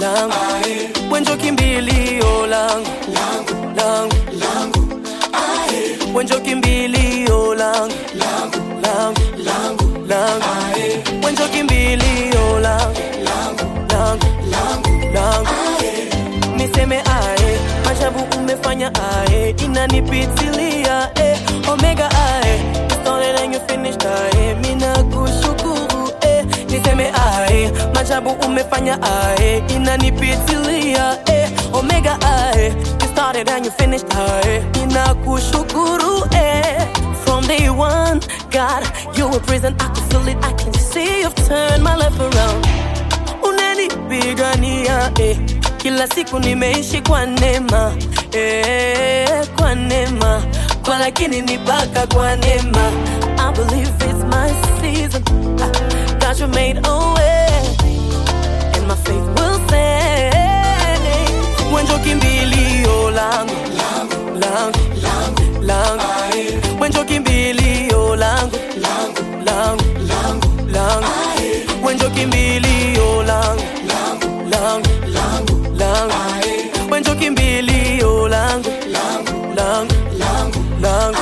langu wenjo kimbilio langu langu wenjo kimbilio langu langu langu wenjo kimbilio langu langu langu niseme ae majabu umefanya ae inanipitilia eh. omega ae you started and you finished ae mina kushukuru eh. niseme ae majabu umefanya ae inanipitilia eh. omega ae you started and you finished ae mina kushukuru eh. from day one god you were present i could feel it i can see you've turned my life around unanipigania eh. kila siku nimeishi kwa neema eh, kwa neema kwa lakini ni baka kwa neema I believe it's my season Ah, God you made a way and my faith will stay wenjo kimbilio langu langu langu wenjo kimbilio langu langu langu wenjo kimbilio langu langu langu wenjo kimbilio langu langu langu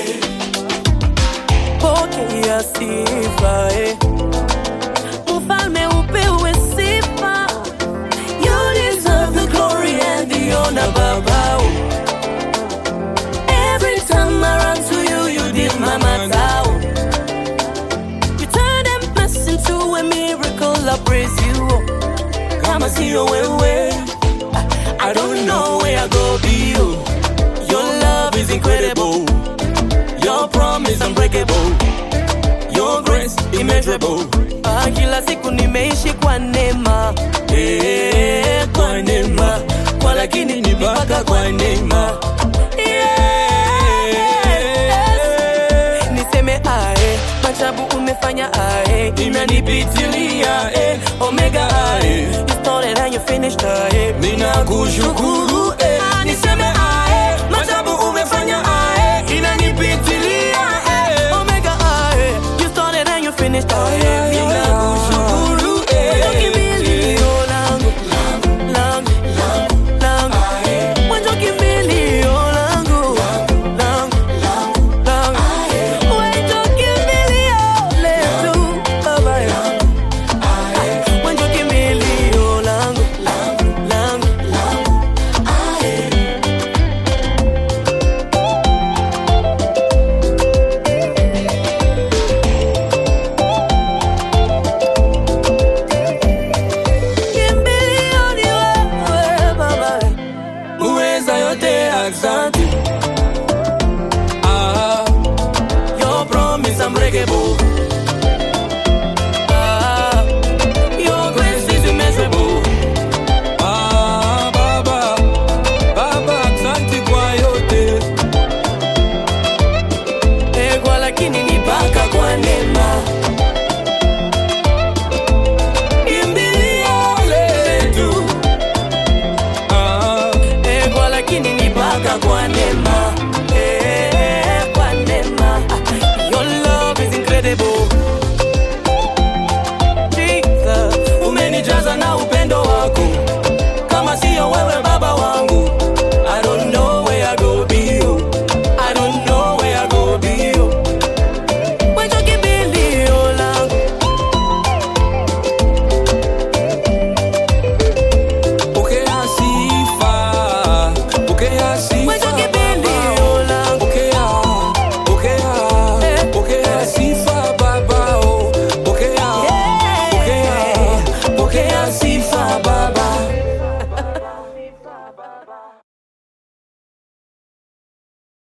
pokea sifa eh. mfalme upewe sifa you deserve the glory and the honor baba every time I run to you you did my matter you turn a mess into a miracle I praise you kama sio wewe I don't know where I go be you your love is incredible your promise unbreakable your grace immeasurable ah, kila siku nimeishi kwa neema eh, kwa neema kwa lakini ni mpaka kwa neema Yes. niseme ae majabu umefanya ae inanipitilia eh, omega ae you started and you finished ae mina kushukuru eh. niseme ae majabu umefanya ae inanipitilia eh, omega ae you started and you finished ae